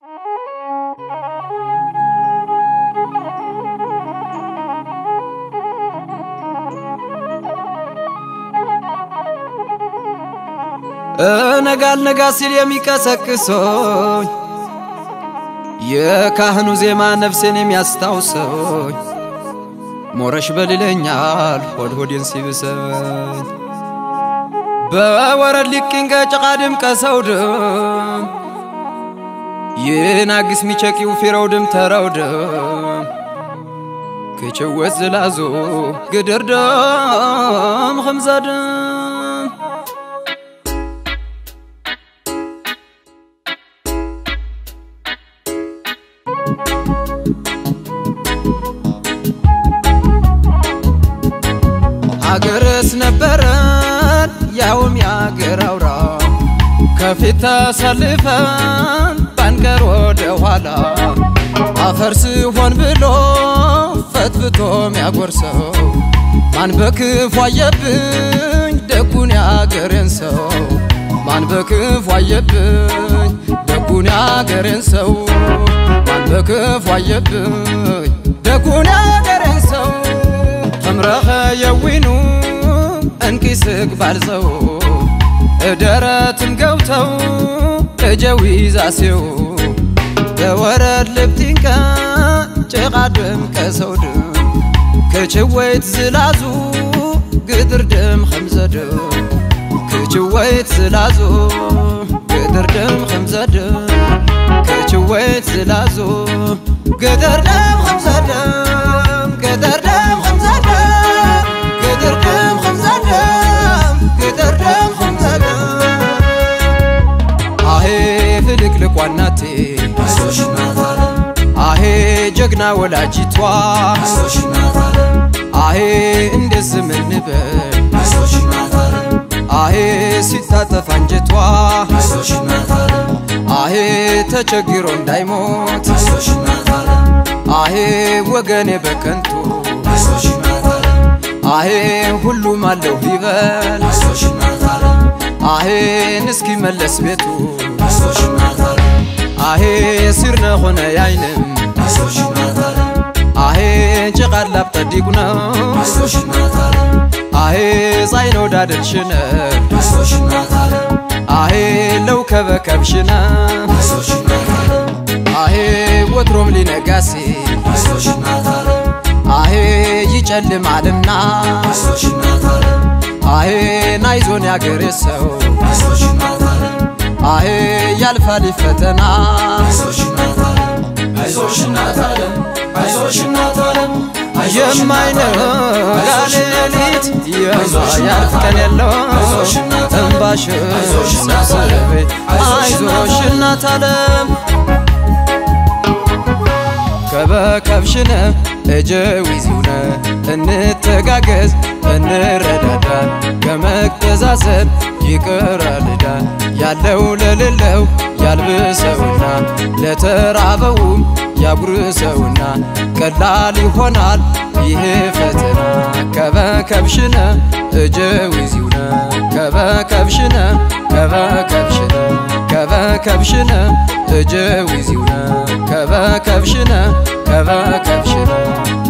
ነጋል ነጋ ሲል የሚቀሰቅሶኝ የካህኑ ዜማ ነፍሴን የሚያስታውሰኝ ሞረሽ በልለኛል ሆድ ሆዴን ሲብሰኝ በወረድ ሊቅኝ ጭቃ ድም ቀሰው ድም ይናግስ ሚቸቂው ፊረው ድም ተረው ድም ክችወት ዝላዞ ግድር ደም ኸምዛ ድም አገርስ ነበረን ያውም የአገር አውራ ከፊት ተሰልፈን ባንቀር ወደ ኋላ አፈር ስሆን ብሎ ፈትፍቶ ሚያጎርሰው ማን በክፉ አየብኝ ደጉን ያገሬን ሰው ማን በክፉ አየብኝ ደጉን ያገሬን ሰው ማን በክፉ አየብኝ ደጉን ያገሬን ሰው ተምረኸ የዊኑ እንቂስቅ ባልዘው እደረትም ገብተው እጀዊ ዛሴው በወረድ ልብቲንቀ ጭቃድም ቀሰው ድም ክችወይት ዝላዙ ግድር ድም ኸምዘድም ክችወይት ዝላዙ ግድር ድም ኸምዘድም ክችወይት ዝላዙ ግድር ድም ኸምዘድም ግድር ድም ኸምዘድም ግድር ድም ኸምዘድም ግድር ድም ኸምዘድም አሄ ፍልቅልቋ እናቴ አሄ ጀግና ወላጅቷ አሄ እንዴት ዝም እንበል አሄ ሲታጠፍ አንጀቷ አሄ ተቸግሮ እንዳይሞት አሄ ወገኔ በከንቱ አሄ ሁሉም አለው ይበል አሄን እስኪመለስ ቤቱ አሄ ሲርነ ኾነ ያይንም አሄ ጭቃድ ላብጠዲቁ ነው አሄ ጻይነው ዳደልሽነ አሄ ለው ከበከብሽነ አሄ ወትሮም ሊነጋሲ አሄ ይጨልማልና አሄ ናይዞን ያገሬ ሰው አሄ ያልፋል ፈተና አይዞሽ እናት ዓለም አይዞሽ እናት ዓለም የማይነጋ ሌሊት የማያልፍ ቀን የለው እንባሽ ሰብስቤ አይዞሽ እናት ዓለም ከበከብሽነ እጀዊዚውነ እንተጋገዝ እንረዳዳ ከመተዛዘብ ይቅረልዳ ያለው ለሌለው ያልብሰውና ለተራበውም ያጉርሰውና ቀላል ይሆናል ይሄ ፈተና ከበከብሽነ እጀዊዚውነ ከበከብሽነ ከበከብሽነ ከበከብሽነ እጀዊዚውነ ከበከብሽነ ከበከብሽነ